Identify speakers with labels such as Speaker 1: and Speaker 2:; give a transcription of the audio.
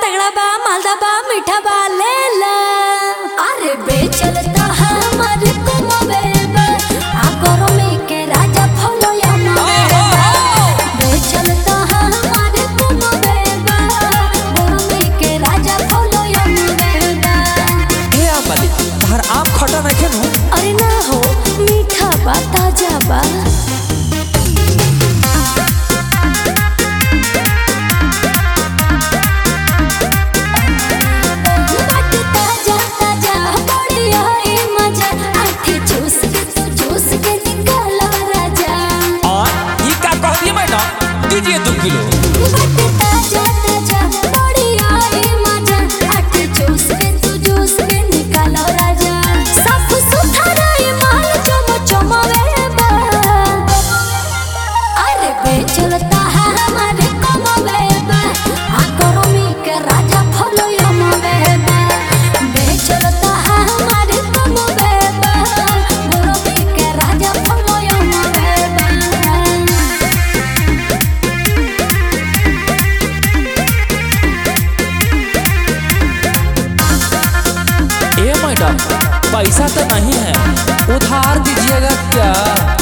Speaker 1: तगड़ा बा मालदा बा मीठा बा ले ला अरे बेचलता हमर कुमबेबा आ गरमी के राजा फलो या बेचलता हमर कुमबेबा गरमी के राजा फलो या
Speaker 2: हे आमली तहर आम खटा नहीं नु
Speaker 1: अरे ना हो मीठा बा ताजा बा बाट ताजा ताजा बढ़िया ए मजा आठी चूस के तू चूस के निकालो राजा
Speaker 2: और ये का कह दिए मैडम दीजिए दो किलो
Speaker 1: बाट ताजा ताजा बढ़िया ए मजा आठी चूस के तू चूस के निकालो राजा साफ सुथरा ए माल चम चमवे बा अरे बेचलता है हमारे कमवे बा आ गरमी के राजा फलो यमवे बा बेचलता है हमारे कमवे बा गरमी के राजा फलो यमवे बा
Speaker 2: ए मैडम पैसा तो नहीं है उधार दीजिएगा क्या